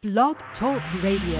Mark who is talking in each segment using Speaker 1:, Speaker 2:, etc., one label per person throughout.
Speaker 1: Blog Talk Radio.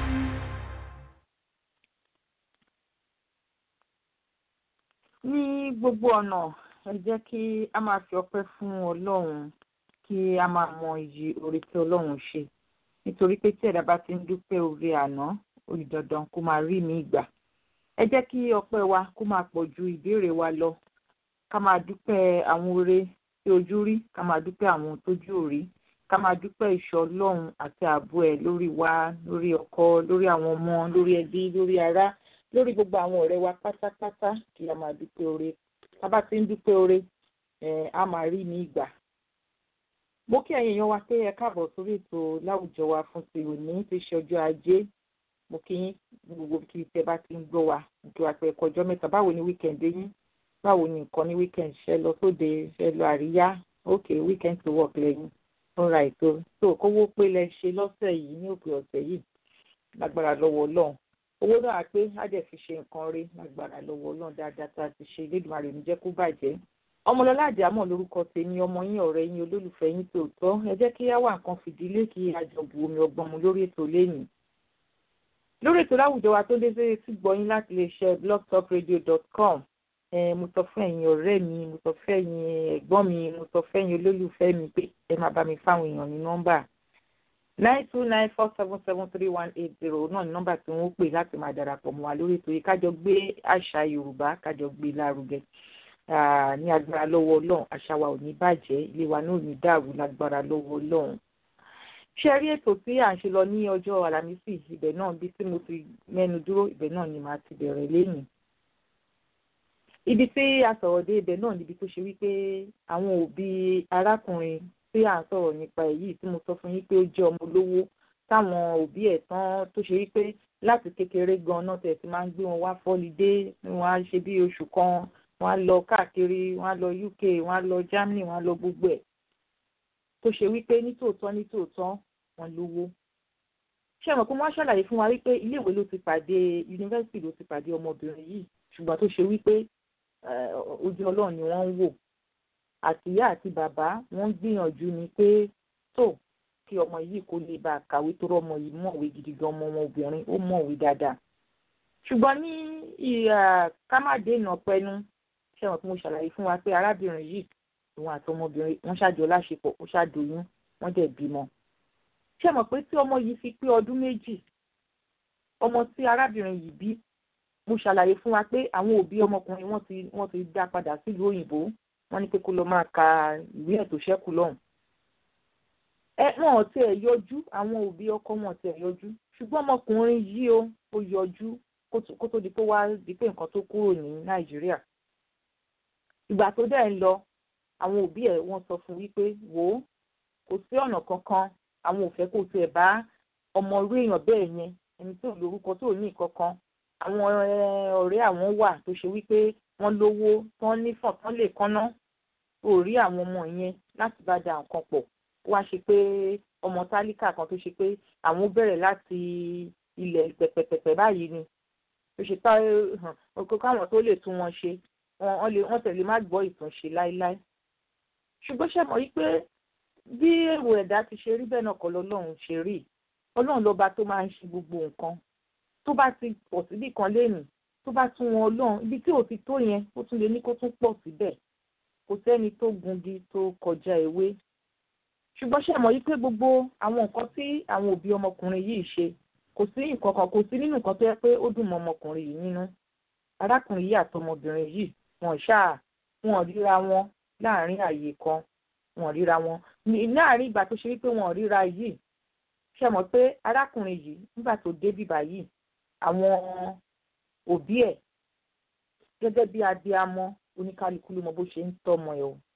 Speaker 2: ní gbogbo ọ̀nà ẹ jẹ́ kí a máa fi ọpẹ́ fún ọlọ́run kí a máa mọ iyì oore tí ọlọ́run ṣe nítorí pé tí ẹ̀dá bá ti ń dúpẹ́ oore àná ó di dandan kó máa rí mi ìgbà ẹ jẹ́ kí ọpẹ́ wa kó máa pọ̀ ju ìbéèrè wa lọ ká máa dúpẹ́ àwọn oore tí ojú rí ká máa dúpẹ́ àwọn tójú ò rí ká máa dúpẹ́ ìṣọ́ ọlọ́run àti ààbò ẹ̀ lórí wa lórí ọkọ lórí àwọn ọmọ lórí ẹbí lórí ará lórí gbogbo àwọn ọ̀rẹ́ wa pátápátá kí a máa dúpẹ́ oore tá a bá ti ń dúpẹ́ oore ẹ̀ á máa rí ní ìgbà. mo kí ẹ̀yin èèyàn wa pé ẹ káàbọ̀ sórí ètò láwùjọ wa fún ti òní ti ṣe ọjọ́ ajé mo kí yín gbogbo kí tẹ bá ti ń gbọ́ wa kí wàá pẹ́ ẹ̀kọ́ mẹ́ta báwo ni wíkẹ̀ndé yín báwo ni nǹkan ní wíkẹ̀nd ṣe lọ sóde ṣe lọ àríyá ok weekend to work lẹ́yìn ọ̀rọ̀ àìtó tó kówó pé lẹ ṣe lọ́sẹ̀ yìí ní òpin ọ̀sẹ̀ yìí lágbára lọ́wọ́ ọlọ́run owó náà pé á dẹ̀ fi ṣe nǹkan rí lágbára lọ́wọ́ ọlọ́run dáadáa tá a ti ṣe Elédùmarè ní jẹ́ kó bàjẹ́ ọmọlọ́lá àjàmọ̀ lórúkọ tèmi ọmọ yín ọ̀rẹ́ yín olólùfẹ́ yín tòótọ́ ẹ jẹ́ kí á wà nǹkan fìdílé kí àjọbù omi ọgbọ́n mu lórí ètò lẹ́yìn lórí ètò láwùjọ wa tó dé sí tí gbọ́yìn láti lè ṣe blogtalkradio.com mo sọ fún ẹ̀yin ọ̀rẹ́ mi mo sọ fún ẹ̀yin ẹ̀gbọ́n mi mo sọ fún ẹ̀yin olólùfẹ́ mi pé ẹ máa bá mi fáwọn èèyàn ní nọ́mbà nine two nine four seven seven three one eight zero náà ní nọ́mbà tí wọ́n pè láti máa darapọ̀ mọ́ wa lórí ètò yìí kájọ gbé àṣà Yorùbá kájọ gbé lárugẹ ní agbára lọ́wọ́ Ọlọ́run àṣà wa ò ní bàjẹ́ ilé wa náà ò ní dàrú lágbára lọ́wọ́ Ọlọ́run ṣe rí ètò tí à ń ṣe lọ ní ọjọ́ Àlàmísì ibẹ̀ náà bí tí mo ti mẹ́nu dúró ibẹ̀ náà ni màá ti bẹ̀rẹ̀ lẹ́yìn ibi tí a sọ̀rọ̀ dé ibẹ̀ náà níbi tó ṣe wípé àwọn òbí arákùnrin tí à ń sọ̀rọ̀ nípa èyí tí mo sọ fún yín pé ó jẹ́ ọmọ olówó táwọn òbí ẹ̀ tán tó ṣe wípé láti kékeré gan náà tẹ̀ sí máa ń gbé wọn wá fọ́lidé wọn á ṣe bí oṣù kan wọn á lọ káàkiri wọn á lọ UK wọn á lọ Germany wọn á lọ gbogbo ẹ̀ tó ṣe wípé nítòótọ́ nítòótọ́ wọn lówó ṣé ẹ mọ̀ pé wọ́n ṣàlàyé fún wa wípé iléèwé ló ti pàdé yunifásitì ló ti pàdé ọmọbìnrin yìí ṣùgbọ́n tó ṣe wípé ojú ọlọ́run ni wọ́n ń wò àtìyá àti bàbá wọ́n gbìyànjú ni pé tó kí ọmọ yìí kó lè bá a kàwé tó rọmọ yìí mọ̀wé gidi gan ọmọ wọn obìnrin ó mọ̀wé dáadáa ṣùgbọ́n ní ìhà kámádéènà pẹ́nu ṣé wọn tí mo ṣàlàyé fún wa pé arábìnrin yìí òun àti ọmọbìnrin wọ́n ṣàjọ láṣepọ̀ ó ṣàdóyún wọ́n dẹ̀ bímọ ṣé mọ̀ pé tí ọmọ yìí fi pé ọdún méjì ọmọ tí arábìnrin yìí bí mo ṣàlàyé fún wa pé àwọn òbí ọmọkùnrin wọ́n ti wọ́n ti dá padà sílùú òyìnbó wọ́n ní pé kó lọ máa ka ìwé ẹ̀ tó ṣẹ́kù lọ́hùn. ẹ wọn ò tiẹ̀ yọjú àwọn òbí ọkọ wọn ò tiẹ̀ yọjú ṣùgbọ́n ọmọkùnrin yìí ó ó yọjú kó tó di pé wá di pé nǹkan tó kúrò ní nàìjíríà. ìgbà tó dẹ̀ ń lọ àwọn òbí ẹ̀ wọ́n sọ fún wípé wò ó kò sí ọ̀nà kankan àwọn ò fẹ́ kó tiẹ̀ bá ọmọ orí èèyàn bẹ́ẹ̀ yẹn ẹni tó lórúkọ tó ní ìkankan àwọn ọ̀rẹ́ àwọn wà tó ṣe wípé wọ́n lówó tán nífọ̀n tán lè kánná ò rí àwọn ọmọ yẹn láti bá da nǹkan pọ̀ wá ṣe pé ọmọ tálíkà kan tó ṣe pé àwọn bẹ̀rẹ̀ láti ilẹ̀ pẹ̀pẹ̀pẹ̀pẹ̀ báyìí ni tó ṣe pé ọkọ káwọn tó lè tún wọn ṣe wọ́n tẹ̀lé má gbọ́ ìtúnṣe láéláé ṣùgbọ́n ṣe mọ̀ wípé bí èrò ẹ̀dá ti ṣe rí bẹ́ẹ̀ náà kọ́ lọ́lọ́run ṣe rí ọlọ́run lọ́ba tó máa ń ṣe gbogbo nǹkan tó bá ti pọ̀ síbì kan lénìí tó bá tún wọn ọlọ́run ibi tí ò ti tó yẹn ó tún lè ní kó tún pọ̀ síbẹ̀ kò sẹ́ni tó gungi tó kọjá ewé ṣùgbọ́n ṣe mọ̀ yí pé gbogbo àwọn nǹkan tí àwọn òbí ọmọkùnrin yìí ṣe kò sí nǹkan kan kò sí nínú nǹkan tó yẹ pé ó dùn mọ́ ọmọkùnrin yìí nínú arákùnrin yìí àtọmọbìnrin yìí wọn ṣáà wọn ríra wọn láàrin àyè kan wọn ríra wọn láàrin ìgbà tó ṣe wípé wọn ríra yìí ṣe mọ̀ pé arákùnrin yìí nígbà tó dé bíbá yìí àwọn òbí ẹ̀ gẹ́gẹ́ bí abiyamọ oníkálukú ló mọ bó ṣe ń tọ́mọ ẹ̀ o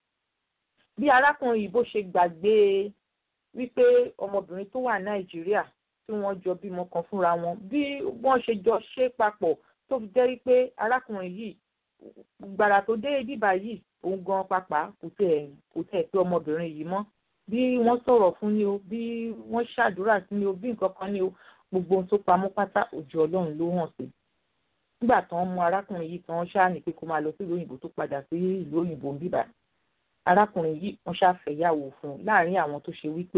Speaker 2: bí arákùnrin yìí bó ṣe gbàgbé wípé ọmọbìnrin tó wà nàìjíríà tí wọ́n jọ bímọ kan fúnra wọn bí wọ́n ṣe jọ ṣe papọ̀ tó fi jẹ́ wípé arákùnrin yìí gbàrà tó dé bíbá yìí òun gan pàpà kò tẹ̀ kò tẹ̀ pé ọmọbìnrin yìí mọ́ bí wọ́n sọ̀rọ̀ fún ni o bí wọ́n ṣàdúrà sí ni o bí nǹkan kan ni o gbogbo ohun tó pamọ́ pátá òjò ọlọ́run ló hàn sí. nígbà tán mú arákùnrin yìí tán ṣáà ní pé kó máa lọ sí ìlú òyìnbó tó padà sí ìlú òyìnbó ń bíbá arákùnrin yìí wọ́n ṣàfẹ́yàwó fún un láàrin àwọn tó ṣe wípé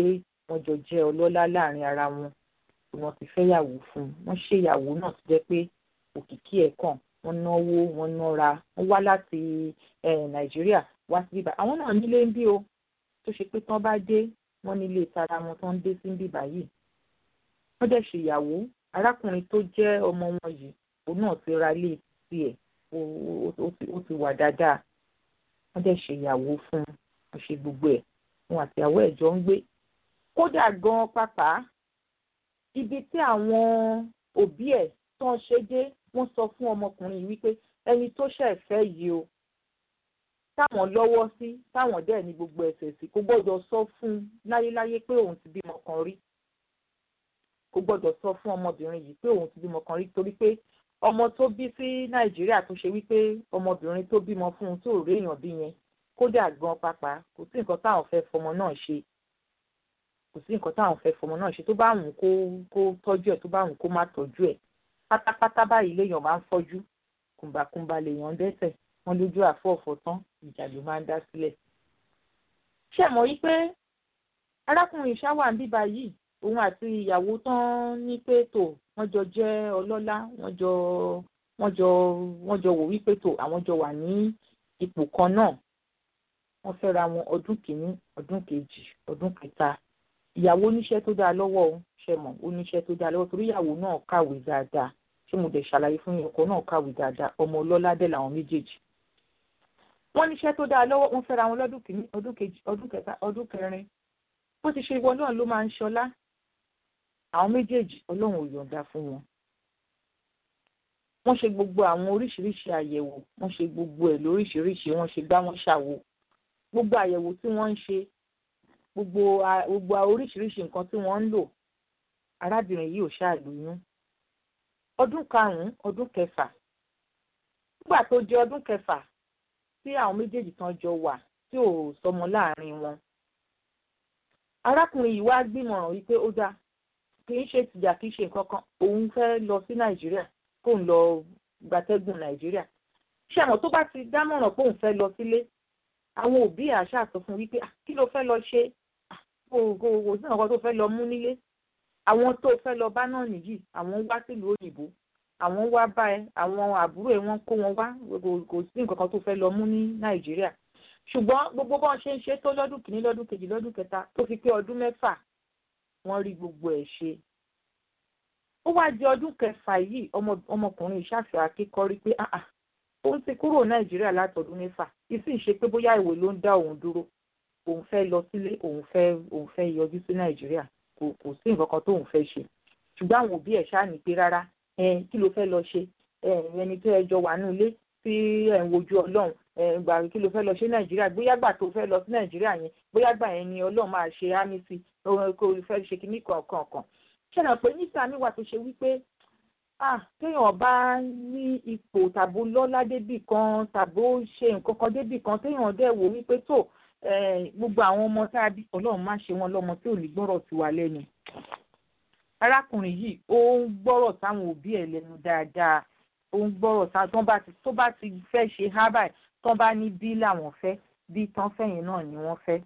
Speaker 2: wọ́n jọ jẹ́ ọlọ́lá láàrin ara wọn wọ́n ti fẹ́yàwó fún un wọ́n ṣèyàwó náà tó jẹ́ pé òkìkí ẹ̀ kàn wọ́n náwó wọ́n nára wọ́n wá láti nàìjíríà wá sí bíbá àwọn náà nílé ń bí o tó ṣe pé tán bá dé wọ́n nílé tara wọn tán dé sí bíbá yìí wọ́n dẹ̀ ṣèyàwó arákùnrin tó jẹ́ ọmọ wọn yìí òun náà ti ra ilé tiẹ̀ ó ti wà dáadáa wọ́n dẹ̀ ṣèyàwó fún un wọ́n ṣe gbogbo ẹ̀ wọn àtìyàwó ẹ̀ jọ ń gbé kódà gan pàápàá ibi tí àwọn òbí ẹ̀ tán ṣe dé wọ́n sọ fún ọmọkùnrin yìí wípé ẹni tó ṣẹ̀ fẹ́ yìí o táwọn lọ́wọ́ sí táwọn dẹ̀ ní gbogbo ẹ̀sẹ̀ sí kò gbọ́dọ̀ sọ fún un láyéláyé pé òun ti bímọ kan rí kò gbọ́dọ̀ sọ fún ọmọbìnrin yìí pé òun ti bímọ kan rí torí pé ọmọ tó bí sí nàìjíríà tó ṣe wípé ọmọbìnrin tó bímọ fún un tó rí èèyàn bí yẹn kódà gan pàpà kò sí nǹkan táwọn fẹ́ fọmọ náà ṣe kò sí nǹkan táwọn fẹ́ fọmọ náà ṣe tó bá wùn kó kó tọ́jú ẹ̀ tó bá wùn kó má tọ́jú ẹ̀ pátápátá báyìí léèyàn máa ń fọ́jú kùmbàkùmbà lèèyàn dẹ́sẹ̀ wọ́n lójú àfọ̀ọ̀fọ̀ tán ìjà ló máa ń dá sílẹ̀. ṣé ẹ mọ̀ yí pé arákùnrin ṣáwà ń bíbá yìí òun àti ìyàwó tán ní pé tò wọ́n jọ jẹ́ ọlọ́lá wọ́n jọ wọ́n jọ wọ́n jọ wò wípé tò àwọn jọ wà ní ipò kan náà wọ́n fẹ́ra wọn ọdún kìíní ọdún kejì ọdún kẹta ìyàwó oníṣẹ́ tó dáa lọ́wọ́ o ṣe mọ̀ oníṣẹ́ tó dáa lọ́wọ́ torí ìyàwó náà kàwé dáadáa ṣé mo dẹ̀ ṣàlàyé fún yín ọkọ náà kàwé dáadáa ọmọ ọlọ́lá dẹ̀ làwọn méjèèjì. wọ́n níṣẹ́ tó dáa lọ́wọ́ wọ́n fẹ́ra wọn lọ́dún kìíní ọdún kejì ọdún kẹta ọdún kẹrin bó ti ṣe ìwọ náà ló máa ń ṣọlá àwọn méjèèjì ọlọ́run ò yọ̀ǹda fún wọn. wọ́n ṣe gbogbo àwọn oríṣiríṣi àyẹ̀wò wọ́n ṣe gbogbo ẹ̀ lóríṣiríṣi wọ́n ṣe gbá wọn ṣàwò gbogbo àyẹ̀wò tí wọ́n ń ṣe gbogbo gbogbo oríṣiríṣi nǹkan tí wọ́n ń lò arábìnrin yìí ò ṣàlóyún ọdún karùn-ún ọdún kẹfà nígbà tó jẹ́ ọdún kẹfà tí àwọn méjèèjì tán jọ wà tí ò sọmọ láàrin wọn arákùnrin yìí wá gbìmọ̀ràn wípé ó dáa kì í ṣe tìjà kì í ṣe nǹkan kan òun fẹ́ lọ sí nàìjíríà kó ń lọ gbatẹ́gùn nàìjíríà ṣé àmọ́ tó bá ti dámọ̀ràn pé òun fẹ́ lọ sílé àwọn òbí àṣà sọ fún wípé kí ló fẹ́ lọ ṣe kò kò kò sí nǹkan tó fẹ́ lọ mú nílé àwọn tó fẹ́ lọ bá náà nìyí àwọn wá sílùú òyìnbó àwọn wá bá ẹ àwọn àbúrò ẹ wọ́n kó wọn wá kò sí nǹkan kan tó fẹ́ lọ mú ní nàìjíríà ṣùgbọ́n gbogbo bọ́n ṣe ń ṣe tó lọ́dún kìíní lọ́dún kejì lọ́dún kẹta tó fi pé ọdún mẹ́fà wọ́n rí gbogbo ẹ̀ ṣe ó wá di ọdún kẹfà yìí ọmọkùnrin ìṣàfihàn akẹ́kọ̀ọ́ rí pé òun ti kúrò nàìjíríà látọdún mẹ́fà ìsì ṣe pé bóyá ìwé ló ń dá òun dúró òun fẹ́ lọ sílé òun fẹ́ òun fẹ́ yọjú sí nàìjíríà kò kò sí nǹkan kan tóun fẹ́ ṣe ṣùgbọ́n àwọn òbí ẹ̀ ṣáà ní pé rárá kí ló fẹ́ lọ ṣe ẹni tó ẹ jọ wà nínú ilé tí ẹ̀ ń wojú ọlọ́run gbà kí ló fẹ́ lọ ṣe nàìjíríà bóyá gbà tó fẹ́ lọ sí nàìjíríà yẹn bóyá gbà yẹn ni ọlọ́run máa ṣe ámì sí kó fẹ́ ṣe kíní kọ̀ọ̀kan kan ṣẹlẹ̀ pé níta mi wà tó ṣe wípé ah téèyàn bá ní ipò tàbó lọ́lá débì kan tàbó ṣe nǹkan kan débì kan téèyàn dẹ̀ wò wípé tó gbogbo àwọn ọmọ tá a bí ọlọ́run má ṣe wọn lọ́mọ tí ò ní gbọ́rọ̀ sí wa lẹ́nu arákùnrin yìí ó ń gbọ́rọ̀ sáwọn òbí ẹ̀ lẹ́nu dáadáa ó ń gbọ́rọ̀ sáwọn tó bá ti tó bá ti fẹ́ ṣe hábà tó bá ní bí làwọn fẹ́ bí tán fẹ́yìn náà ni wọ́n fẹ́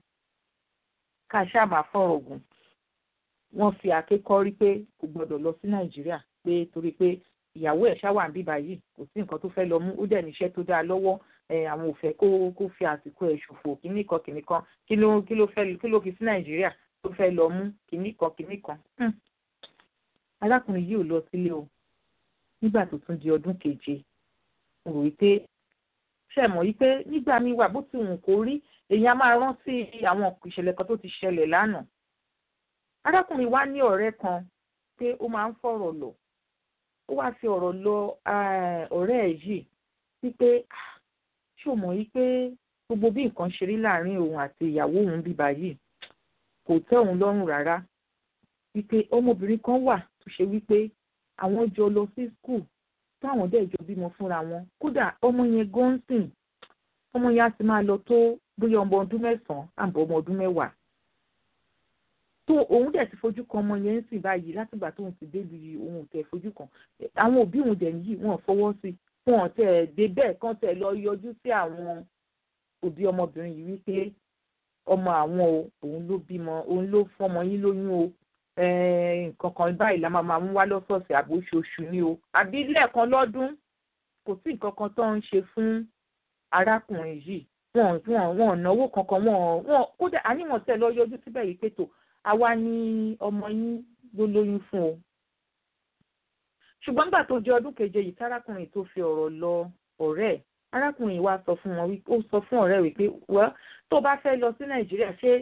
Speaker 2: ká ṣáà máa fọ̀rọ̀ gùn wọ́n fi àkékọ́ rí pé kò gbọ́dọ̀ lọ sí nàìjíríà pé torí pé ìyàwó ẹ̀ ṣáwà ń bíbá yìí kò sí nǹkan tó fẹ́ lọ mú ó dẹ̀ níṣẹ́ tó dáa lọ́wọ́ àwọn ò fẹ́ kó kó fi àsìkò ẹ̀ ṣòfò kíní kan kíní kan kí ló kí ló fẹ́ kí ló fi sí nàìjíríà tó fẹ́ lọ mú kíní kan kíní kan. arákùnrin yìí ò lọ sílé o nígbà tó tún di ọdún keje mo rò wípé ṣe mọ̀ wípé nígbà míì wà bó ti wù kó rí èèyàn máa rántí àwọn ìṣẹ̀lẹ̀ kan tó ti ṣẹlẹ̀ lánàá arákùnrin wa ní ọ̀rẹ́ kan pé ó máa ń fọ̀rọ̀ lọ ó wáá fi ọ̀rọ̀ lọ ọ̀rẹ́ ẹ̀ yìí wípé ṣé o mọ̀ wípé gbogbo bí nǹkan ṣe rí láàrin òun àti ìyàwó òun bíbá yìí kò tẹ́ òun lọ́rùn rárá wípé ọmọbìnrin kan wà tó ṣe wípé àwọn jọ lọ sí skul táwọn dẹ̀ jọ bímọ fúnra wọn kódà ọmọ yẹn gọ́ńsìn ọmọ yẹn á ti máa lọ tó bóyá ọmọ ọdún mẹ́sàn-án àbọ̀ ọmọ ọdún mẹ́wàá tó òun dẹ̀ ti fojú kan ọmọ yẹn ń sìn báyìí látìgbà tóun ti débi òun tẹ̀ fojú kan àwọn òbí òun dẹ̀ nìyí wọn fọwọ́ sí wọn tẹ̀ dé bẹ́ẹ̀ kán tẹ̀ lọ yọjú sí àwọn òbí ọmọbìnrin yìí wípé ọmọ àwọn o òun ló bímọ òun ló fọmọ yín lóyún o nǹkan kan báyìí la máa máa mú wá lọ́sọ̀ọ̀sẹ̀ àbí oṣooṣù ni o àbí lẹ́ẹ̀kan lọ́dún kò sí nǹkan kan tó ń ṣe fún arákùnrin yìí wọn wọn wọn náwó kankan wọn wọn kódà àníwọ̀n tẹ̀ lọ yọjú síbẹ̀ yìí pé tó àwa ni ọmọ yín ló lóyún fún o ṣùgbọ́n nígbà tó jẹ́ ọdún keje yìí tárákùnrin tó fi ọ̀rọ̀ lọ ọ̀rẹ́ ẹ̀ arákùnrin wa sọ fún wọn ó sọ fún ọ̀rẹ́ rẹ̀ pé wẹ́ tó bá fẹ́ lọ sí nàìjíríà ṣé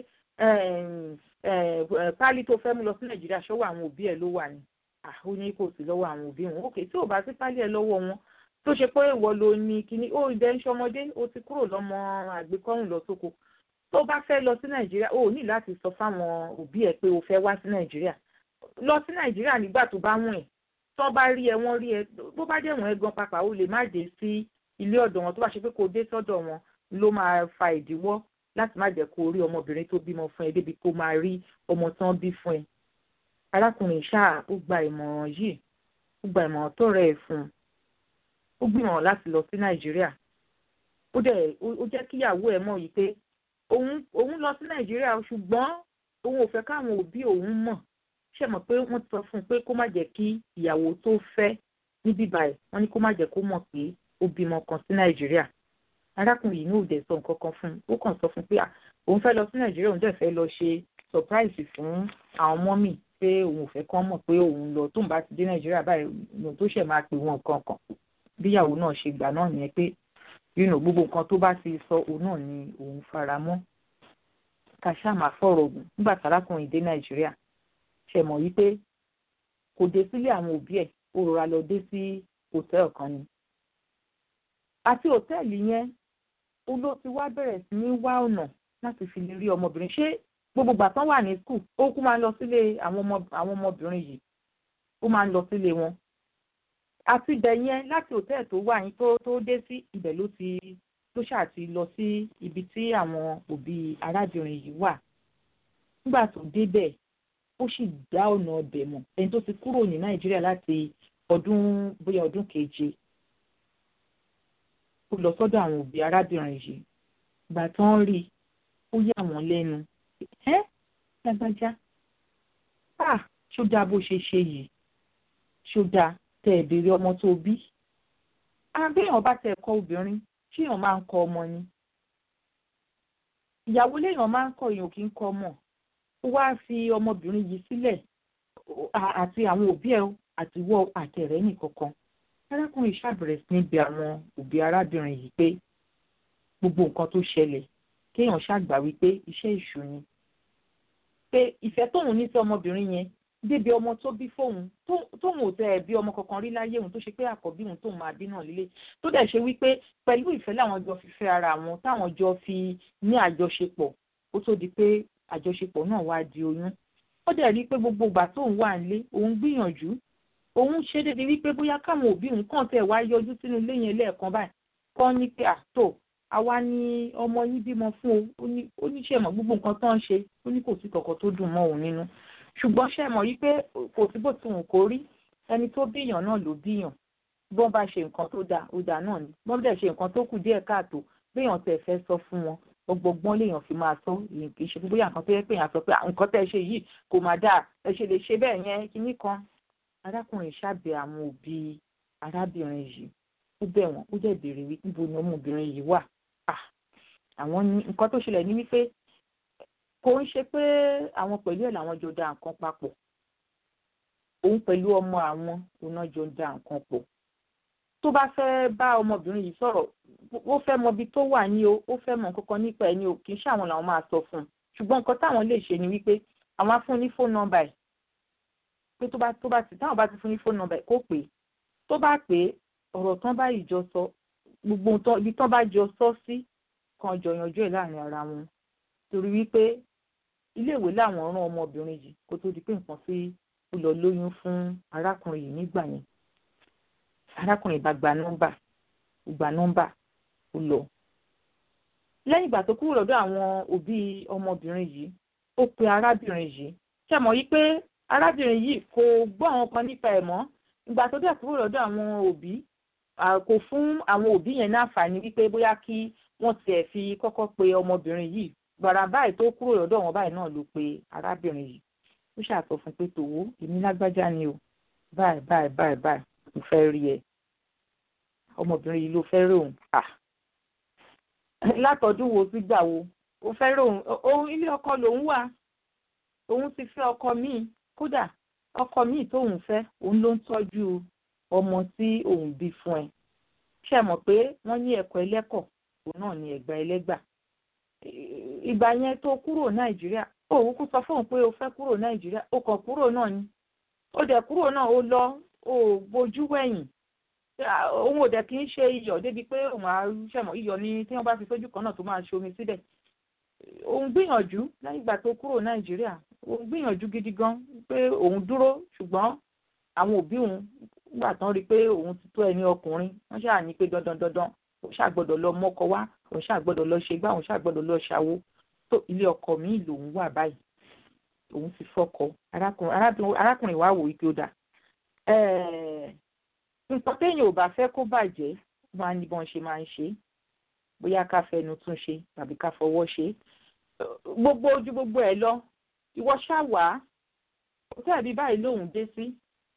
Speaker 2: pálí tó fẹ́ mú lọ sí nàìjíríà ṣọ́wọ́ àwọn òbí ẹ̀ ló wà ní ó ní kò sí lọ́wọ́ àwọn òbí wọn òkè tí ò bá sí pálí ẹ̀ lọ́wọ́ wọn tó ṣe pé ìwọ ló ní kíní ó ìdẹ́ ń ṣọmọdé ó ti kúrò lọ́mọ àgbékọ́rùn lọ sóko tó bá fẹ́ lọ sí nàìjíríà ó ní láti sọ fáwọn òbí ẹ̀ pé o fẹ́ wá sí nàìjíríà lọ sí nàìjíríà nígbà tó bá wọ̀n ẹ̀ tó bá rí ẹ wọ́n rí ẹ bó bá dẹ̀ wọ́n ẹ gan papà ó lè má dé sí ilé ọ̀dọ̀ wọn tó bá ṣe pé kò dé sọ́dọ̀ wọn ló máa fa ìdíwọ́ láti má jẹ́ kó rí ọmọbìnrin tó bímọ fún ẹ débi kó máa rí ọmọ tán bí fún ẹ. arákùnrin ṣáà ó gba ìmọ̀ràn yìí ó gba ìmọ̀ràn tó rẹ̀ ẹ̀ fún un ó gbìmọ̀ láti lọ sí nàìjíríà ó dẹ̀ ó jẹ́ kíyàwó ẹ̀ mọ̀ yìí pé òun òun lọ sí nàìjíríà ṣùgbọ́n òun ò fẹ́ káwọn òbí òun mọ̀ ṣe mọ̀ pé wọ́n sọ fún un pé kó má jẹ́ kí ìyàwó tó fẹ́ níbí báyìí wọ́n ní kó má jẹ́ kó mọ̀ pé ó bímọ kan sí nàìjíríà arákùnrin yìí ní òde sọ nǹkan kan fún un ó kàn sọ fún un pé òun fẹ́ lọ sí nàìjíríà òun dẹ̀ fẹ́ lọ ṣe surprise fún àwọn mọ́mì pé òun ò fẹ́ kán mọ̀ pé òun lọ tóun bá ti dé nàìjíríà báyìí òun tó ṣẹ̀ máa pè wọn kankan bíyàwó náà ṣe gbà náà nìyẹn pé yìnyín gbogbo nǹkan tó bá ti sọ òun náà ni òun fara mọ́ ká ṣáà máa fọ̀rọ̀ ògùn nígbà tárákùnrin dé nàìjíríà ṣe mọ̀ wípé kò dé sílé àwọn òbí ẹ̀ ó rọra lọ dé sí hòtẹ́ẹ̀lì kan ni àti hòtẹ́ẹ̀lì yẹn ó ló ti wá bẹ̀rẹ̀ sí ní wá ọ̀nà láti fi lè rí ọmọbìnrin ṣé gbogbo ìgbà tán wà ní skul ó kú máa ń lọ sílé àwọn ọmọbìnrin yìí ó máa ń lọ sílé wọn àti ibẹ̀ yẹn láti hòtẹ́ẹ̀lì tó wà yín tó tó dé sí ibẹ̀ ló ti ló ṣáà ti lọ sí ibi tí àwọn òbí arábìnrin yìí wà nígbà tó débẹ̀ ó sì dá ọ̀nà ọbẹ̀ mọ̀ ẹni tó ti kúrò ní nàìjíríà láti ọdún bóyá ọdún keje ó lọ sọ́dọ̀ àwọn òbí arábìnrin yìí ìgbà tó ń rí ó yà wọ́n lẹ́nu ẹ́ lágbájá à ṣó dáa bó ṣe ṣe yìí ṣó dáa tẹ ẹ béèrè ọmọ tó bí àbẹ́yàn bá tẹ ẹ̀kọ́ obìnrin ṣéèyàn máa ń kọ ọmọ ni ìyàwó léèyàn máa ń kọ èèyàn kì í kọ ọmọ ó wá fi ọmọbìnrin yìí sílẹ̀ àti àwọn òbí ẹ̀ àti wọ́ àtẹ̀rẹ́ nìkankan arákùnrin ṣàbẹ̀rẹ̀ sí níbi àwọn òbí arábìnrin yìí pé gbogbo nǹkan tó ṣẹlẹ̀ kéèyàn ṣàgbà wípé iṣẹ́ ìṣù ni pé ìfẹ́ tóun ní sí ọmọbìnrin yẹn débi ọmọ tó bí fóun tóun ò tẹ ẹ bí ọmọ kankan rí láyé òun tó ṣe pé àkọ́bí òun tóun máa bí náà lílé tó dẹ̀ ṣe wípé pẹ̀lú ìfẹ́ làwọn jọ fi fẹ́ ara wọn táwọn jọ fi ní àjọṣepọ̀ ó tó di pé àjọṣepọ̀ náà wá di oyún ó dẹ̀ rí i pé gbogbo ìgbà tóun wà nílé òun gbìyànjú òun ṣe débi wípé bóyá káwọn òbí òun kàn tẹ̀ wá yọjú sínú ilé yẹn lẹ́ẹ̀kan báyìí kọ́ ní pé àtò àwa ni ọmọ yín bímọ fún o ó ní ṣe mọ̀ gbogbo nǹkan tó ń ṣe ó ní kò sí kọ̀ọ̀kan tó dùn mọ́ òun nínú ṣùgbọ́n ṣe mọ̀ yí pé kò sí bó ti wù kó rí ẹni tó bíyàn náà ló bíyàn bọ́n bá ṣe nǹkan tó dáa ó dáa náà ni bọ́n dẹ̀ ṣe nǹkan tó kù díẹ̀ káàtó béèyàn tẹ̀ fẹ́ sọ fún wọn ọgbọgbọ́n léèyàn fi máa sọ èyàn kì í ṣe fún bóyá nǹkan tó yẹ pé èèyàn sọ pé nǹkan tẹ́ ẹ ṣe yìí kò máa dáa ẹ ṣe lè ṣe bẹ́ẹ̀ yẹn kinní kan arákùnrin ṣàbẹ̀ àwọn òbí arábìnrin yìí ó bẹ̀ wọ́n ó dẹ̀ béèrè wí níbo ni ọmọbìnrin yìí wà àwọn nǹkan tó ṣẹlẹ̀ ní wípé kò ń ṣe pé àwọn pẹ̀lú ẹ̀ làwọn jọ da nǹkan papọ̀ òun pẹ̀lú ọmọ àwọn òun náà jọ da nǹkan pọ̀ tó bá fẹ́ bá ọmọbìnrin yìí sọ̀rọ̀ ó fẹ́ mọ ibi tó wà ní o ó fẹ́ mọ nǹkan kan nípa ẹ̀ ní o kì í ṣe àwọn làwọn máa sọ fún un ṣùgbọ́n nǹkan táwọn lè ṣe ni wípé àwọn á fún ní fóònù nọ́mbà ẹ̀ pé tó bá tó bá ti táwọn bá ti fún ní fóònù nọ́mbà ẹ̀ kó pè é tó bá pè é ọ̀rọ̀ tán bá ìjọ sọ gbogbo ibi tán bá jọ sọ sí kan jọ yanjú ẹ̀ láàrin ara wọn torí wípé iléèwé làwọn rán ọmọbìnrin yìí kó tó di pé nǹkan sí ó lọ lóyún fún arákùnrin yìí nígbà yẹn arákùnrin bá gba nọ́mbà ó gba nọ́mbà ó lọ lẹ́yìn ìgbà tó kúrò lọ́dọ̀ àwọn òbí ọmọbìnrin yìí ó pe arábìnrin yìí ṣe mọ̀ yí pé arábìnrin yìí kò gbọ́ àwọn kan nípa ẹ̀ mọ́ ìgbà tó dẹ̀ kúrò lọ́dọ̀ àwọn òbí kò fún àwọn òbí yẹn ní àǹfààní wípé bóyá kí wọ́n tiẹ̀ fi kọ́kọ́ pe ọmọbìnrin yìí gbàrà báyìí tó kúrò lọ́dọ̀ wọn báyìí náà ló pe arábìnrin yìí ó ṣàtọ̀ fún pé tòwó èmi lágbájá ni o báyìí báyìí báyìí báyìí mo fẹ́ rí ẹ ọmọbìnrin yìí ló fẹ́ rí òun à látọ̀dún wo sí gbà wo ó fẹ́ rí òun òun ilé ọkọ lòun wà òun ti fẹ́ ọkọ míì kódà ọkọ míì tóun fẹ́ òun ló ń tọ́jú ọmọ tí òun bí fún ẹ ṣe mọ̀ pé wọ́n ní ẹ̀kọ́ ẹlẹ́kọ̀ òun náà ní ẹ̀gbà ẹlẹ́gbà ìgbà yẹn tó kúrò nàìjíríà òun kú sọ fóun pé o fẹ́ kúrò nàìjíríà o kàn kúrò náà ni ó dẹ̀ kúrò náà ó lọ ó bojú wẹ̀yìn òun ò dẹ̀ kí ń ṣe iyọ̀ débi pé òun á ṣẹ̀mọ̀ iyọ̀ ni tí wọ́n bá fi sójú kan náà tó máa ṣe omi síbẹ̀ òun gbìyànjú lẹ́yìn ìgbà tó kúrò nàìjíríà òun gbìyànjú gidi gan pé òun dúró ṣùgbọ́n àwọn òbí òun nígbà tán rí i pé òun ti tó ẹni ọkùnrin wọ́n ṣáà ní pé dandan dandan òun ṣàgbọ́dọ̀ lọ mọ́kọ wá òun ṣàgbọ́dọ̀ lọ ṣe gbá òun ṣàgbọ́dọ̀ lọ ṣàwo tó ilé ọkọ mi lòun wà báyìí òun ti fọkọ arákùnrin wa wò wípé ó dà nǹkan téèyàn ò bá fẹ́ kó bàjẹ́ máa ní bọ́n ṣe máa ń ṣe bóyá ká fẹnu tún ṣe tàbí ká fọwọ́ ṣe gbogbo ojú gbogbo ẹ̀ lọ ìwọ ṣàwá òtẹ́ẹ̀bí báyìí lòun dé sí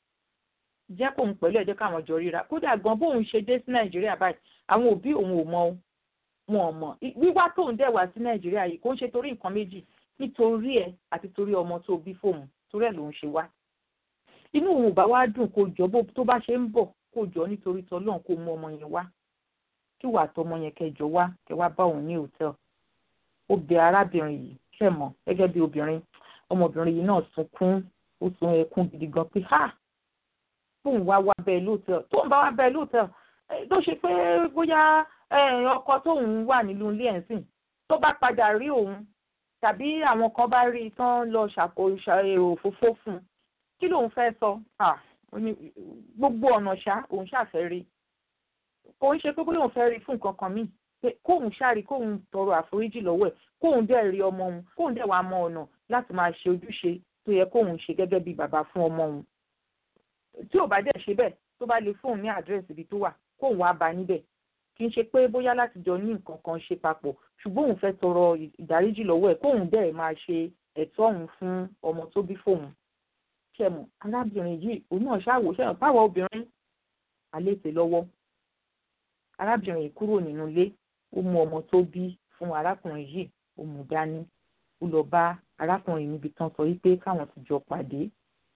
Speaker 2: jẹ́ kóun pẹ̀lú ẹ̀jẹ̀ káwọn jọ ríra kódà gan bóun ṣe dé sí nàìjíríà báyìí àwọn òbí òun ò mọ wọn ò mọ wíwá tóun dẹ̀ wá sí nàìjíríà yìí kò ń ṣe torí nǹkan méjì nítorí ẹ àti torí ọmọ tó bí fóun torí ẹ lòun ṣe wá inú òun ò bá wá dùn kó jọ bó tó bá ṣe ń bọ̀ kó jọ nítorí tọlọ́run kó mú ọmọ yẹn wá kí wàá tọmọ yẹn kẹjọ wá kẹ wá bá òun ní hòtẹ́ẹ̀lì ó bẹ arábìnrin yìí ṣẹ̀ mọ̀ gẹ́gẹ́ bí obìnrin ọmọbìnrin yìí náà sunkún ó sun ẹkún gidi gan pé ha tóun wá wá bẹ́ẹ̀ lóòótọ́ tóun bá wá bẹ́ẹ̀ lóòótọ́ tó ṣe pé bóyá ọkọ tóun wà nílùú ilé ẹ̀ sìn tó bá padà rí òun tàbí àwọn kan bá rí i tán lọ ṣàkóso òfófó fún un kí lòun fẹ́ sọ gbogbo ọ̀nà ṣá òun ṣàfẹ́ rí kò ń ṣe pé bóyá òun fẹ́ rí fún nǹkan kan míì pé kóun ṣáàrí kóun tọrọ àforíjì lọ́wọ́ ẹ̀ kóun dẹ̀ rí ọmọ òun kóun dẹ̀ wá mọ ọ̀nà láti máa ṣe ojúṣe tó yẹ kóun ṣe gẹ́gẹ́ bí bàbá fún ọmọ òun tí ò bá dẹ̀ ṣe bẹ́ẹ̀ tó bá lè fóun ní àdírẹ́sì ibi tó wà kóun wá bá níbẹ̀ kì í ṣe pé bóyá láti jọ ní nǹkan kan ṣe papọ̀ ṣùgbọ́n òun fẹ́ tọrọ ìdáríjì lọ́wọ́ ẹ̀ kóun dẹ̀ máa ṣe ẹ̀tọ́ òun fún ọmọ tó bí fóun ṣẹ̀mọ̀ arábìnrin yìí òun náà ṣàwò ṣẹ̀mọ̀ báwa obìnrin àlétè lọ́wọ́ arábìnrin yìí kúrò nínú ilé ó mú ọmọ tó bí fún arákùnrin yìí ó mú dání ó lọ bá arákùnrin níbi tán sọ wípé káwọn ti jọ pàdé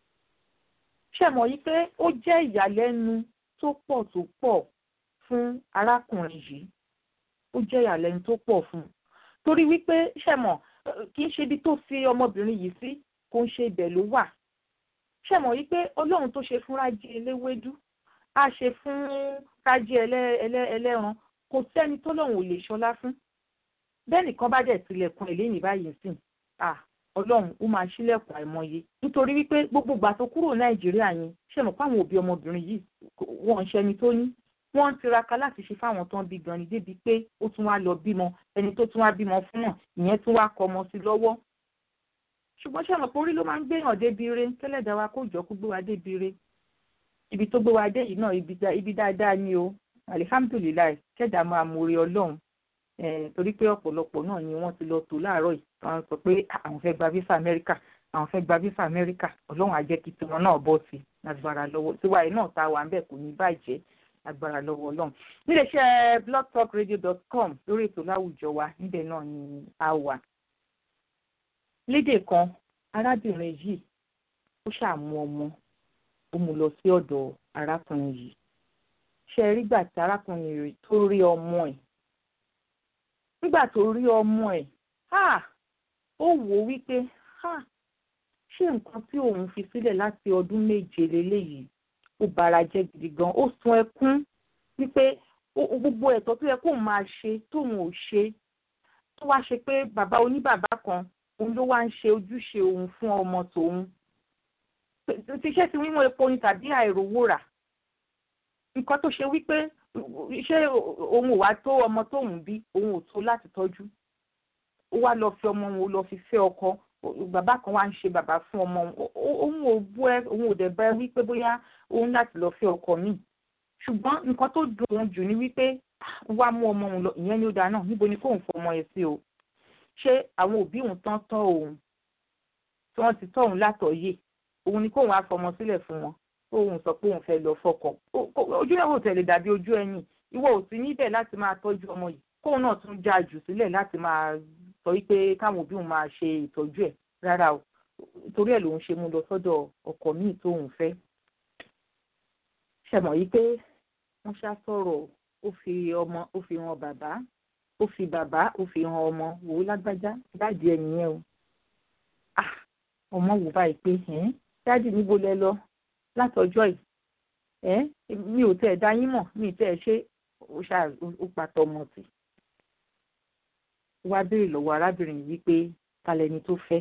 Speaker 2: ṣẹ̀mọ̀ yìí pé ó jẹ́ ìyàlẹ́nu tó pọ̀ tó pọ̀ fún arákùnrin yìí ó jẹ́ ìyàlẹ́nu tó pọ̀ fún un torí wípé ṣẹ̀mọ̀ kì í ṣe ibi tó fi ọmọbìnrin yìí sí kò ń ṣe ibẹ̀ ló wà ṣẹ̀mọ̀ yìí pé ọlọ́run tó ṣe fún rájí eléwédú á ṣe fún rájí ẹlẹ́ran kò sẹ́ni tó lọ́run ò lè ṣọlá fún bẹ́ẹ̀ nìkan bá dẹ̀ tilẹ̀kùn ẹ̀ lẹ́yìn báyìí sìn ọlọ́run ó máa ṣílẹ̀kùn àìmọye nítorí wípé gbogbo ìgbà tó kúrò nàìjíríà yẹn ṣẹ̀mọ̀ fáwọn òbí ọmọbìnrin yìí wọ́n ń ṣẹni tó ní wọ́n ń tiraka láti ṣe fáwọn tó ń bí gan ni débi pé ó tún wá lọ bímọ ẹni tó tún wá bímọ fún náà ìyẹn tún wá kọ ọmọ sí lọ́wọ́ ṣùgbọ́n ṣé àmọ̀ pé orí ló máa ń gbéyàn débi ire tẹ́lẹ̀dá wa kó jọ kó gbé wa débi ire ibi tó gbé wa dé yìí náà ibi dáadáa ni o alihamdulilayi kẹ́dà máa mórí ọlọ́run torí pé ọ̀pọ̀lọpọ̀ náà ni wọ́n ti lọ tó láàárọ̀ yìí wọ́n sọ pé àwọn fẹ́ gba visa Amẹ́ríkà àwọn fẹ́ gba visa Amẹ́ríkà ọlọ́run á jẹ́ kí tiwọn náà bọ́ sí agbára lọ́wọ́ tiwa yìí náà ta wà ń bẹ̀ kò ní bàjẹ́ agbára lọ́wọ́ ọlọ́run níléeṣẹ́ blogtalkradio.com lórí ètò láwùjọ wa níbẹ̀ náà ni a wà lédè kan arábìnrin yìí ó ṣàmú ọmọ ó mú lọ sí ọ̀dọ̀ arákùnrin yìí ṣe rí gbà tí arákùnrin rẹ̀ tó rí ọmọ ẹ̀ nígbà tó rí ọmọ ẹ̀ ó wò ó wípé ṣé nǹkan tí òun fi sílẹ̀ láti ọdún méje lélẹ́yìí ó bara jẹ́ gidi gan ó sun ẹkún wípé gbogbo ẹ̀tọ́ tó yẹ kóun máa ṣe tóun ò ṣe tó wá ṣe pé bàbá oníbàbá kan òun ló wá ń ṣe ojúṣe òun fún ọmọ tòun tíṣẹ́ ti wíwọ́n epo ni tàbí àìrówó rà nǹkan tó ṣe wípé ṣé òun ò wá tó ọmọ tóun bí òun ò tó láti tọ́jú ó wá lọ fi ọmọ òun lọ fi fẹ́ ọkọ bàbá kan wá ń ṣe bàbá fún ọmọ òun ò bú ẹ òun ò dẹ̀ bá ẹ wípé bóyá òun láti lọ fẹ́ ọkọ míì ṣùgbọ́n nǹkan tó dùn òun jù ni wípé wá mú ọmọ òun lọ ìyẹn ni ó dáa náà níbo ni kóun fọmọ ẹ sí o ṣé àwọn òbí òun tán tọ́ òun tí wọ́n ti tọ́ òun látọ̀ọ́yè òun ni kóun á fọmọ sílẹ̀ fún wọn kóun sọ pé òun fẹ́ lọ fọkọ ojú ẹ̀ wò tẹ̀lé dàbí ojú ẹ̀yìn ìwọ ò sí níbẹ̀ láti máa tọ́jú ọmọ yìí kóun náà tún já jù sílẹ̀ láti máa sọ wípé káwọn òbí òun máa ṣe ìtọ́jú ẹ̀ rárá o torí ẹ̀ lòun ṣe mú lọ sọ́dọ̀ ọkọ míì tóun fẹ́ ṣẹ̀mọ̀ yìí pé wọ́n ṣá sọ̀rọ̀ ó fi ọmọ ó fi hàn bàbá ó fi bàbá ó fi hàn ọmọ wò ó lágbájá dáàdì ẹ nìyẹn o ah ọmọ wò báyìí pé ẹ dáàdì níbo lẹ lọ látọjọ́ yìí ẹ mi ò tẹ ẹ dá yín mọ̀ mi ì tẹ ẹ ṣe ó ṣá ó pàtó ọmọ tì wá béèrè lọ́wọ́ arábìnrin yìí pé ta lẹni tó fẹ́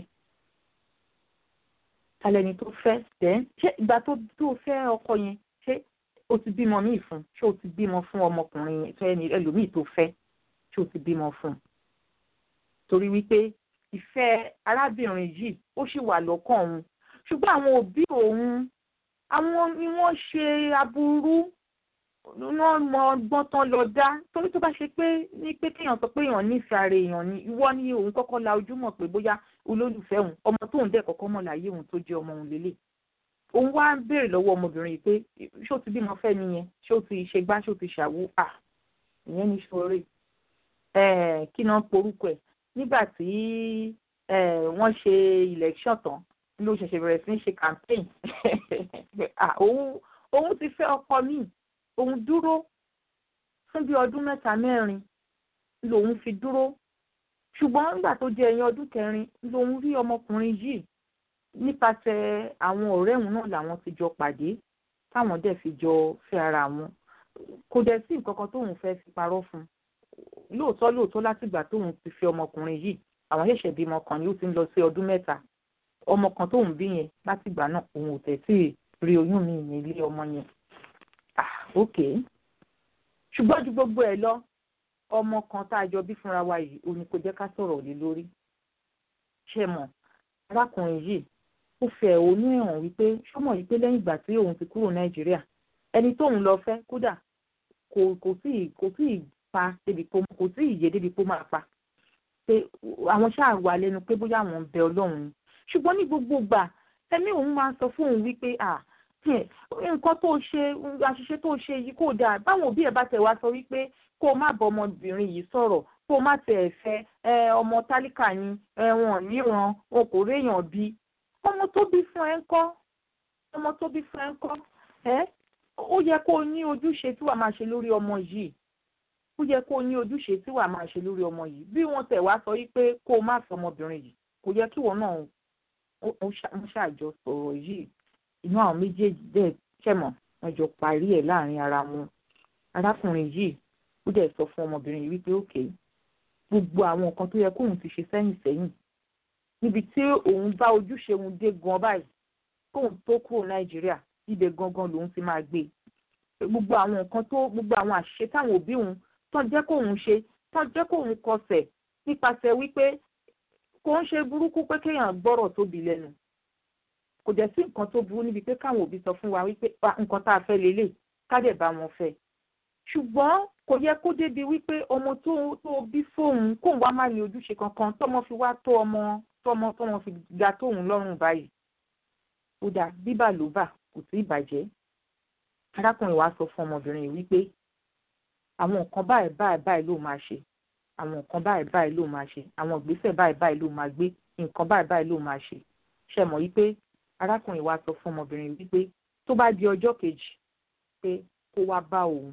Speaker 2: ta lẹni tó fẹ́ tẹ ṣé ìgbà tó tó fẹ́ ọkọ yẹn ṣé o ti bímọ míì fún ṣé o ti bímọ fún ọmọkùnrin yẹn tó ẹni ẹlòmíì tó fẹ́ ṣé o ti bímọ fún un torí wípé ìfẹ́ arábìnrin yìí ó sì wà lọ́kàn òun ṣùgbọ́n àwọn òbí òun àwọn ni wọ́n ṣe aburú wọ́n mọ ọgbọ́n tán lọ dá torí tó bá ṣe pé ní pé kéèyàn sọ pé èèyàn nífẹ̀ẹ́ ara èèyàn ni ìwọ ni òun kọ́kọ́ la ojú mọ̀ pé bóyá olólùfẹ́ òun ọmọ tóun dẹ̀ kọ́kọ́ mọ̀ láyé òun tó jẹ́ ọmọ òun lélẹ̀ òun wá ń béèrè lọ́wọ́ ọmọbìnrin yìí pé ṣé o ti bímọ fẹ́ nìyẹn ṣé o ti ṣe gbá ṣé o ti ṣàwó à ìyẹn ní ṣoore kí náà porúkọ ẹ̀ nígbà tí wọ́n ṣe election tán ló ṣẹ̀ṣẹ̀ bẹ̀rẹ̀ sí ní ṣe campaign òun ti fẹ́ ọkọ míì òun dúró fún bí ọdún mẹ́ta mẹ́rin lòun fi dúró ṣùgbọ́n nígbà tó jẹ́ ẹ̀yìn ọdún kẹrin lòun rí ọmọkùnrin yìí nípasẹ̀ àwọn ọ̀rẹ́ òun náà làwọn ti jọ pàdé táwọn dẹ̀ fi jọ fẹ́ ara wọn kò dẹ̀ sí nǹkan kan tóun fẹ́ fi parọ́ fún un lóòótọ́ lóòótọ́ látìgbà tóun ti fi ọmọkùnrin yìí àwọn ṣẹ̀ṣẹ̀ bímọ kan ni ó ti ń lọ sí ọdún mẹ́ta ọmọ kan tóun bí yẹn látìgbà náà òun ò tẹ̀sí rí oyún mi ní ilé ọmọ yẹn ah ok ṣùgbọ́n ju gbogbo ẹ̀ lọ ọmọ kan tá a jọ bí fúnra wa yìí òun kò jẹ́ ká sọ̀rọ̀ lé lórí ṣe mọ̀ arákùnrin yìí ó fẹ́ òun hàn wípé ṣọ́mọ̀ yìí pé lẹ́yìn ìgbà tí òun ti kúrò nàìjíríà ẹni tóun lọ fẹ́ kódà kò kò sí kò sí pa débi pé kò sí ìyè débi pé ó máa pa pé àwọn ṣáà wà lẹ́nu pé bóyá àwọn ń bẹ ọlọ́run ni ṣùgbọ́n ní gbogbo gbà ẹ̀mí òun máa ń sọ fún òun wípé à nǹkan tó ṣe àṣìṣe tó ṣe yìí kò dáa báwọn òbí ẹ̀ bá tẹ̀ wá sọ wípé kó o má bọ ọmọbìnrin yìí sọ̀rọ̀ kó o má tẹ̀ ẹ̀ fẹ́ ọmọ tálíkà ni wọn níran wọn kò réèyàn bí ọmọ tó bí fún ẹ ń kọ́ ọmọ tó bí fún ẹ ń kọ́ ẹ ó yẹ kó o ní ojúṣe tí wàá máa ṣe lórí ọmọ yìí ó yẹ kó o ní ojúṣe tí wàá máa ṣe lórí ọmọ yìí bí wọ́n tẹ̀ wá sọ wípé kó o má fẹ́ ọmọbìnrin yìí kò yẹ kí wọ́n náà ó ṣàjọ sọ̀rọ̀ yìí inú àwọn méjèèjì dẹ̀ ṣẹ̀mọ̀ wọ́n jọ parí ẹ̀ láàrin ara wọn arákùnrin yìí ó dẹ̀ sọ fún ọmọbìnrin yìí wípé òkè gbogbo àwọn nǹkan tó yẹ kóun ti ṣe sẹ́yìn sẹ́yìn níbi tí òun bá ojúṣe òun dé gan báyìí kóun tó kúrò nàìjíríà ibẹ̀ gangan lòun ti máa gbé gbogbo àwọn nǹkan tó gbogbo àwọn àṣìṣe táwọn òbí òun tán jẹ́ kóun ṣe tán jẹ́ kóun kọsẹ̀ nípasẹ̀ wípé kò ń ṣe burúkú pé kéèyàn gbọ́rọ̀ tóbi lẹ́nu kò dẹ̀ sí nǹkan tó burú níbi pé káwọn òbí sọ fún wa wípé nǹkan tá a fẹ́ lélẹ̀ ká dẹ̀ bá wọn fẹ́ ṣùgbọ́n kò yẹ kó débi wípé ọmọ tó tó bí fóun kóun wá má ní ojúṣe kankan tọmọ fi wá tó ọmọ tọmọ tọmọ fi ga tóun lọ́rùn báyìí ó dà bíbà ló bà kò sí ìbàjẹ́ arákùnrin wa sọ fún ọmọbìnrin yìí wípé àwọn nǹkan báyìí báyìí báyìí ló máa ṣe àwọn nǹkan báyìí báyìí ló máa ṣe àwọn ìgbésẹ̀ báyìí báyìí ló máa gbé nǹkan báyìí báyìí ló máa ṣe ṣe mọ̀ wípé arákùnrin wa sọ fún ọmọbìnrin wípé tó bá di ọjọ́ kejì pé kó wá bá òun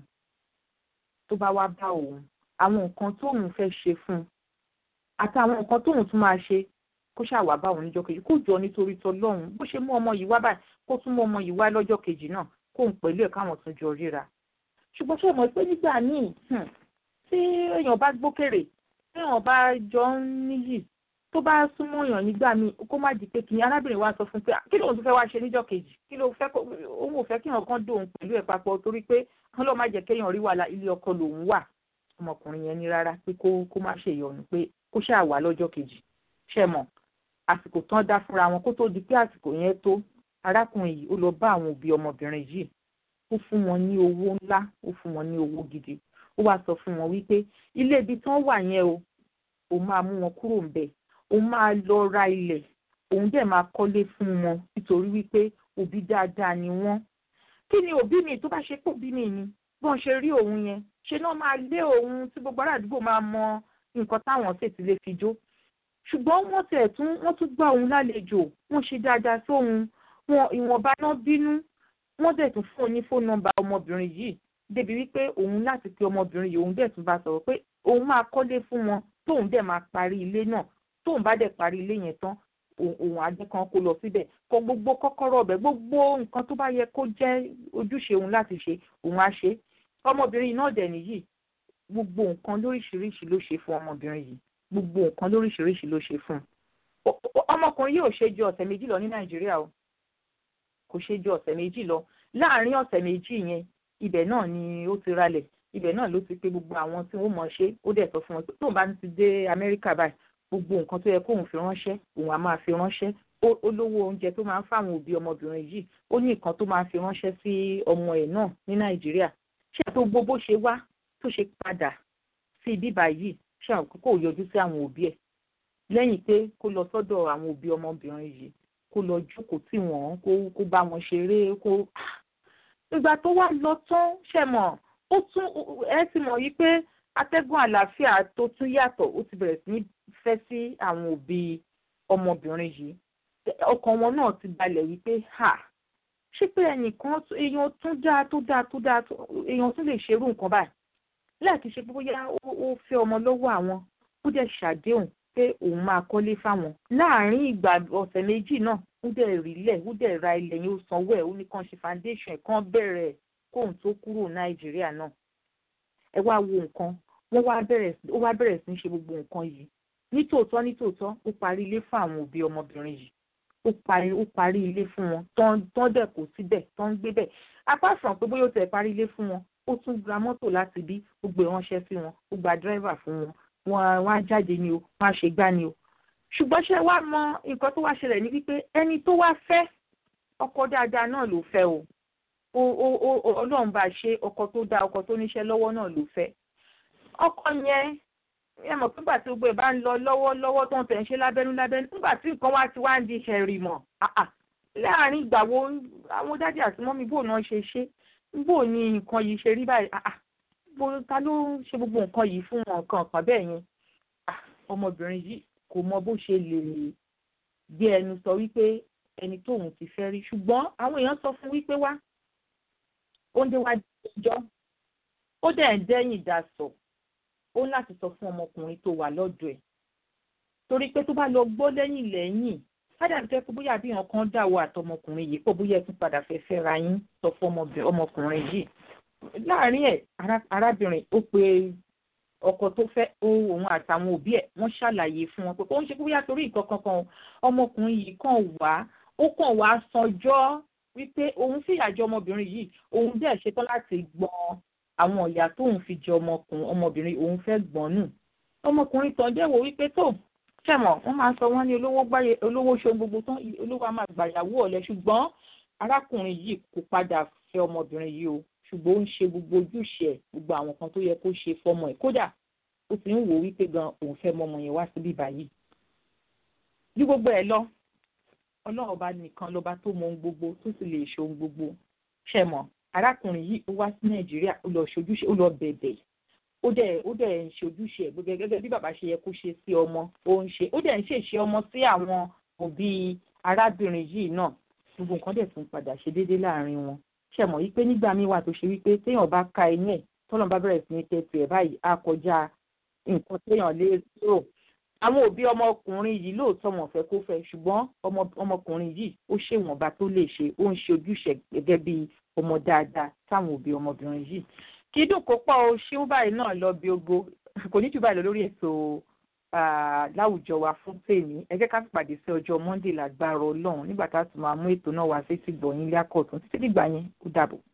Speaker 2: tó bá wá bá òun àwọn nǹkan tóun fẹ́ ṣe fún un àtàwọn nǹkan tóun tún máa ṣe kó ṣàwà bá òun níjọ́ kejì kó jọ nítorí tọlọ́run bó ṣe mú ọmọ yìí wá báyìí kó tún mú ọmọ yìí wá lọ́jọ́ kejì náà kóun pẹ̀lú ẹ̀ káwọn tún jọ ríra ṣùgbọ́n ṣe mọ̀ pé nígbà míì tí èèyàn bá gbókèrè tí èèyàn bá jọ ń níyì tó bá súnmọ́ èèyàn nígbà míì kó má di pé kí arábìnrin wa sọ fún pé kí lóun tún fẹ́ wá ṣe níjọ́ kejì kí ló fẹ́ òun ò fẹ́ kí èèyàn kan dóun pẹ̀lú ẹ̀ papọ̀ torí pé wọ́n lọ́ọ́ má jẹ́ kéèyàn rí wàhálà ilé ọkọ lòun wà ọmọkùnrin yẹn ní rárá pé kó kó má ṣe ìyọnu pé kó ṣáà wà lọ́jọ́ kejì ṣe mọ̀ àsìkò tán dá fúnra wọn kó tó di pé àsìkò yẹn tó arákùnrin yìí ó lọ bá àwọn òbí ọmọbìnrin yìí ó fún wọn ní owó ńlá ó fún wọn ní owó gidi ó wáá sọ fún wọn wípé ilé ibi tán wà yẹn o òun máa mú wọn kúrò ń bẹ̀ òun máa lọ ra ilẹ̀ òun dẹ̀ máa kọ́lé fún wọn nítorí wípé òbí dáadáa ni wọ́n kí ni òbí mi tó bá ṣe pé òbí mi ni bí wọ́n ṣe rí òun yẹn ṣe náà máa lé òun tí gbogbo ará àdúgbò máa mọ nǹkan táwọn sì ti lè fi jó ṣùgbọ́n wọ́n tẹ̀ tún wọ́n tún gbá òun lálejò wọ́n ṣe dáadáa sóhun wọn ìwọ̀nba náà bínú wọ́n dẹ̀ tún fún un ní fóònù nọ́mbà ọmọbìnrin yìí débi wípé òun láti pe ọmọbìnrin yìí òun dẹ̀ tún bá sọ̀rọ̀ pé òun máa kọ́lé fún wọn tóun dẹ̀ máa parí ilé náà tóun bá dẹ̀ parí ilé yẹn tán òun àjẹ́ kan kó lọ síbẹ̀ kọ gbogbo kọ́kọ́rọ́ ọbẹ̀ gbogbo nǹkan tó bá yẹ kó jẹ́ ojúṣe òun láti ṣe òun á ṣe ọmọbìnrin náà dẹ̀ nìyí gbogbo nǹkan lóríṣiríṣi ló ṣe fún ọmọbìnrin yìí gbogbo nǹkan lóríṣiríṣi ló ṣe fún un ọmọkùnrin yìí ò ṣe ju ọ̀sẹ̀ méjì lọ ní nàìjíríà o kò ṣe ju ọ̀sẹ̀ méjì lọ láàárín ọ̀sẹ̀ méjì yẹn ibẹ̀ náà ni ó ti ralẹ̀ ibẹ̀ náà ló ti pé gbogbo àwọn tí wọ́n mọ̀ ṣe ó dẹ̀ sọ fún wọn pé tóun bá ti dé amẹ́ríkà báyìí gbogbo nǹkan tó yẹ kóun fi ránṣẹ́ òun á máa fi ránṣẹ́ ó lówó oúnjẹ tó máa ń fáwọn òbí ọmọbìnrin yìí ó ní nǹkan tó máa fi ránṣẹ́ sí ọmọ ẹ̀ náà ní nàìjíríà ṣé àti gbogbo bó ṣe wá tó ṣe padà sí ibi báyìí ṣé àwọn kò yọjú sí àwọn òbí ẹ̀ lẹ́yìn pé kó lọ sọ́dọ̀ àwọn òbí ọmọbìnrin yìí kó lọ jókòó tì wọ́n kó bá wọn ṣeré kó ìgbà tó wá lọ tán ṣe mọ̀ ó tún ẹ ti mọ̀ yí pé atẹ́gùn àlàáfíà tó tún yàtọ̀ ó ti bẹ̀rẹ̀ sí ní fẹ́ sí àwọn òbí ọmọbìnrin yìí ọkàn wọn náà ti balẹ̀ wípé ha ṣé pé ẹnìkan èèyàn tún dáa tó dáa tó dáa èèyàn tún lè ṣerú nǹkan báyìí láti ṣe pé bóyá ó fẹ́ ọmọ lọ́wọ́ àwọn ó dẹ̀ ṣàdéhùn pé òun máa kọ́lé fáwọn láàárín ìgbà ọ̀sẹ̀ méjì náà ó dẹ̀ rílẹ̀ ó dẹ̀ ra ilẹ̀ yẹn ó sanwó ẹ̀ ó ní kàn ṣe foundation ẹ̀ kàn bẹ̀rẹ̀ kóun tó kúrò nàìjíríà náà ẹ wá wo nǹkan wọ́n wá bẹ̀rẹ̀ ó wá bẹ̀rẹ̀ sí í ṣe gbogbo nǹkan yìí nítòótọ́ nítòótọ́ ó parí ilé fún àwọn òbí ọmọbìnrin yìí ó parí ó parí ilé fún wọn tán dẹ̀ kó síbẹ̀ tán gbé bẹ̀ apart from pé bóyá ó tẹ̀ parí ilé fún wọn ó tún gba mọ́tò láti bí ó gbé ránṣẹ́ sí wọn ó gba dírẹ́fà fún wọn wọn wá jáde ni o wọn á ṣe gbá ni o ṣùgbọ́n ṣé wàá mọ nǹkan tó wá ṣẹlẹ̀ ní wípé ẹni tó wá fẹ́ ọkọ dáadáa náà ló fẹ́ o o o ọlọ́run bá ṣe ọkọ tó dáa ọkọ tó níṣẹ́ lọ́wọ́ náà ló fẹ́ ọkọ yẹn ẹ mọ̀ pé nígbà tí gbogbo ẹ̀ bá ń lọ lọ́wọ́ lọ́wọ́ tó ń tẹ̀ ń ṣe lábẹ́nú lábẹ́nú nígbà tí nǹkan wá ti wá ń di ṣẹ̀rì mọ̀ láàárín ìgbà wo àwọn dájú àti mọ́mí bò náà ṣe ṣe bò ní nǹkan yìí ṣe rí báyìí bó ta ló ń ṣe gbogbo nǹkan yìí fún wọn nǹkan kan bẹ́ẹ̀ yẹn ọmọbìnrin yìí kò mọ bó ṣe lè gbé ẹnu sọ wípé ẹni tóun ti fẹ́ rí ṣùgbọ́n àwọn èèyàn sọ fún wípé wá ó ń déwájú ẹjọ́ ó dẹ̀ ń dẹ́yìn dasọ̀ ó ń láti sọ fún ọmọkùnrin tó wà lọ́dọ̀ ẹ̀ torí pé tó bá lọ gbọ́ lẹ́yìn lẹ́yìn fádà jẹ́ pé bóyá bí wọn kan dáwọ́ àtọmọkùnrin yìí pé bóyá ẹ tún padà fẹ́ fẹ́ra yín sọ fún ọmọkùnrin yìí láàárín ẹ̀ arábìnrin ó pe ọkọ tó fẹ́ òun àtàwọn òbí ẹ̀ wọ́n ṣàlàyé fún wọn pé kó ń ṣe bóyá torí nǹkan kankan ọmọkùnrin yìí kàn wá ó kàn wá sanjọ́ wípé òun fìyà jẹ ọmọbìnrin yìí òun dẹ̀ ṣetán láti gbọ́n àwọn ìyá tóun fi jẹ ọmọkùnrin ọmọbìnrin òun fẹ́ gbọ́n nù ọmọkùnrin tán dẹ̀ wò wípé tó ṣẹ̀mọ̀ wọ́n máa sọ wọ́n ní olówó gbáyé olówó ṣe gbogbo tán olówó á máa gbàyàwó ọ̀lẹ ṣùgbọ́n arákùnrin yìí kò padà fẹ́ ọmọbìnrin yìí o ṣùgbọ́n ó ń ṣe gbogbo ojúṣe ẹ̀ gbogbo àwọn kan tó yẹ kó ṣe fọmọ ẹ̀ kódà ó ti ń wò wípé gan òun fẹ́ mọmọ yẹn wá síbí báyìí. bí gbogbo ẹ̀ lọ ọlọ́run ọba nìkan lọ́ba tó mọ ohun gbogbo tó sì lè ṣe ohun gbogbo ṣe mọ̀ arákùnrin yìí ó wá sí nàìjíríà ó lọ ṣojúṣe ó lọ bẹ̀bẹ̀ ó dẹ̀ ó dẹ̀ ń ṣe ojúṣe ẹ̀ gẹ́gẹ́ bí bàbá ṣe yẹ kó ṣe sí ọmọ ó ń ṣe ó dẹ̀ ń ṣèṣe ọmọ sí àwọn òbí arábìnrin yìí náà gbogbo nǹkan dẹ̀ tún padà ṣe déédéé láàrin wọn ṣe mọ̀ wípé nígbà míì wà tó ṣe wípé téèyàn bá ka ẹni ẹ̀ tọ́lọ́n bá bẹ̀rẹ̀ sí ní tẹ́tù ẹ̀ báyìí á kọjá nǹkan téèyàn lè rò àwọn òbí ọmọkùnrin yìí lóòótọ́ wọn fẹ́ kó fẹ́ ṣùgbọ́n ọmọkùnrin yìí ó ṣèwọ̀nba tó lè ṣe ó ń ṣe ojúṣe gẹ́gẹ́ bí ọmọ dáadáa táwọn òbí ọmọbìnrin yìí kí dùn kó pọ̀ o ṣé báyìí náà lọ bí ogo kò ní jù báyìí lọ lórí ètò láwùjọ wa fún tèmi ẹ jẹ́ ká pàdé sí ọjọ́ monday lágbára ọlọ́run nígbà tá a tún máa mú ètò náà wá sí ti gbọ̀nyìn ilé akọ̀tún títí dìgbà yẹn ó dàbọ̀.